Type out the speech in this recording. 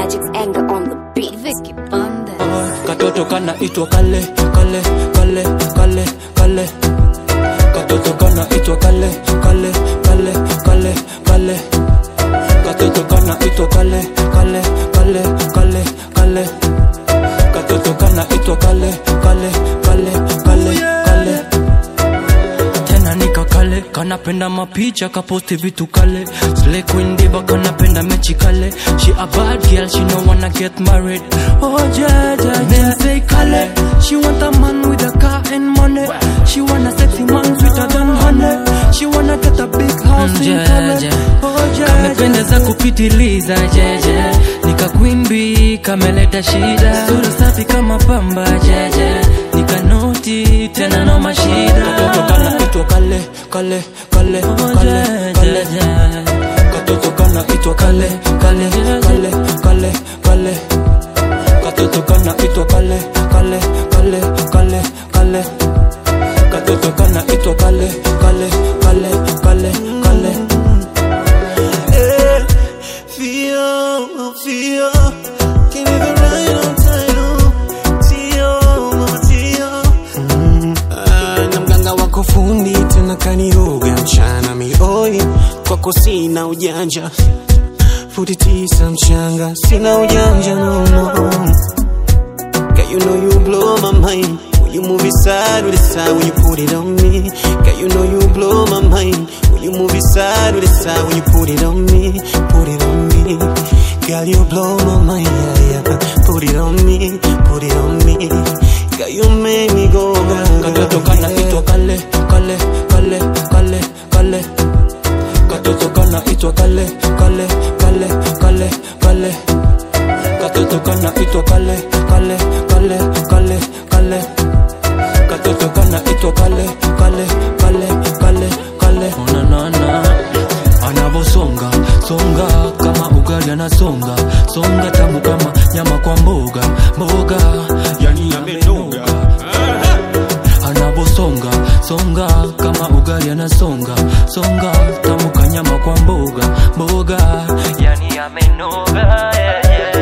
Magic's anger on the beat. Vicky Bundes. katoto kana itwa kale kale kale kale kale katoto kana itwa kale kale kale kale kale katoto kana itwa kale kale kale kale kale katoto kana itwa kale kale kale kale kale tena nika kale kanapenda mapicha kaposti vitu kale Slay queen diva kanapenda mechi kale she a bad girl she no wanna get married oh yeah yeah yeah say kale she want a man with a car and money she want a sexy man sweeter than honey she wanna get a big house in Kale oh yeah kamependeza kupitiliza jeje nikakwimbi kameleta shida sura safi kama pamba jeje nikanoti tena no mashida katoto kana itwa kale kale kale kale kale katoto kana itwa kale kale kale kale kale katoto kana itwa kale kale kale kale kale katoto kana itwa kale kale kale kale kale Eh, Feel, feel, can't even ride on time. oh. Tio, mama Tio. Mm, ah, na mganga wako fundi tena kaniroga mchana mioi kwako sina ujanja futi tisa mchanga sina ujanja no, no. Girl, you know you blow my mind. When you move it side with the side when you put it on me. Girl, you know you blow my mind. When you move it side with the side when you put it on me. Put it on me. Girl, you blow my mind. Yeah, yeah. Put it on me. Put it on me. Girl, you make me go. katoto kana itwa kale kale kale kale kale katoto kana itwa kale kale kale kale kale katoto kana itwa kale kale kale kale kale katoto kana itwa kale kale kale kale kale na na na anavosonga songa kama ugali anasonga songa tamu kama nyama kwa mboga mboga yani amenoga anavosonga songa kama ugali anasonga songa tamu kanyama kwa mboga mboga yani amenoga yeah, yeah.